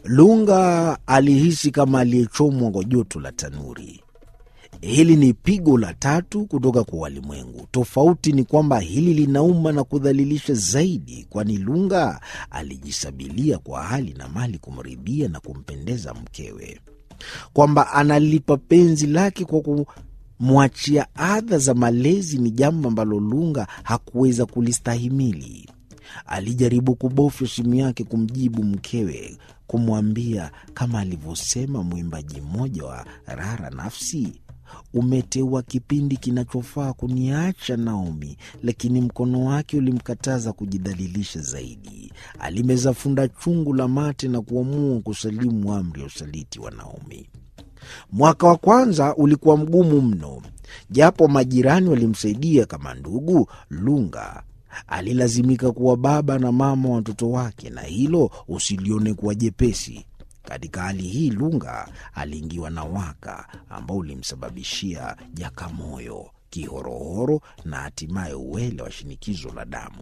Lunga alihisi kama aliyechomwa kwa joto la tanuri. Hili ni pigo la tatu kutoka kwa walimwengu. Tofauti ni kwamba hili linauma na kudhalilisha zaidi, kwani Lunga alijisabilia kwa hali na mali kumridhia na kumpendeza mkewe, kwamba analipa penzi lake kwa kumwachia adha za malezi ni jambo ambalo Lunga hakuweza kulistahimili. Alijaribu kubofya simu yake kumjibu mkewe, kumwambia kama alivyosema mwimbaji mmoja wa Rara Nafsi, umeteua kipindi kinachofaa kuniacha Naomi, lakini mkono wake ulimkataza kujidhalilisha zaidi. Alimeza funda chungu la mate na kuamua kusalimu amri ya usaliti wa Naomi. Mwaka wa kwanza ulikuwa mgumu mno, japo majirani walimsaidia kama ndugu. Lunga alilazimika kuwa baba na mama watoto wake, na hilo usilione kuwa jepesi. Katika hali hii Lunga aliingiwa na waka ambao ulimsababishia jakamoyo, kihorohoro na hatimaye uwele wa shinikizo la damu.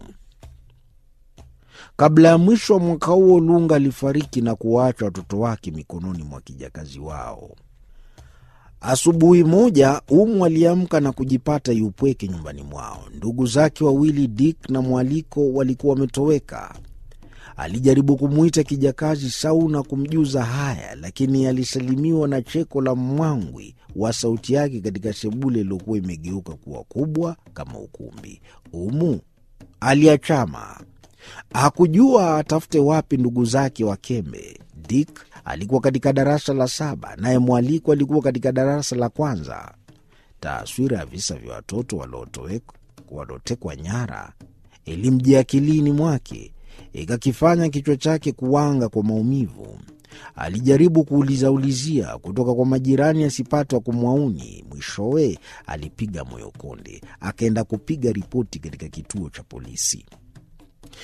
Kabla ya mwisho wa mwaka huo, Lunga alifariki na kuwaacha watoto wake mikononi mwa kijakazi wao. Asubuhi moja Umu aliamka na kujipata yupweke nyumbani mwao. Ndugu zake wawili Dick na Mwaliko walikuwa wametoweka. Alijaribu kumwita kijakazi Sau na kumjuza haya, lakini alisalimiwa na cheko la mwangwi wa sauti yake katika sebule iliyokuwa imegeuka kuwa kubwa kama ukumbi. Umu aliachama, hakujua atafute wapi ndugu zake wakembe. Dick alikuwa katika darasa la saba, naye Mwaliko alikuwa katika darasa la kwanza. Taswira ya visa vya watoto waliotekwa nyara ilimjia akilini mwake ikakifanya kichwa chake kuwanga kwa maumivu. Alijaribu kuulizaulizia kutoka kwa majirani asipate wa kumwauni. Mwishowe alipiga moyo konde, akaenda kupiga ripoti katika kituo cha polisi.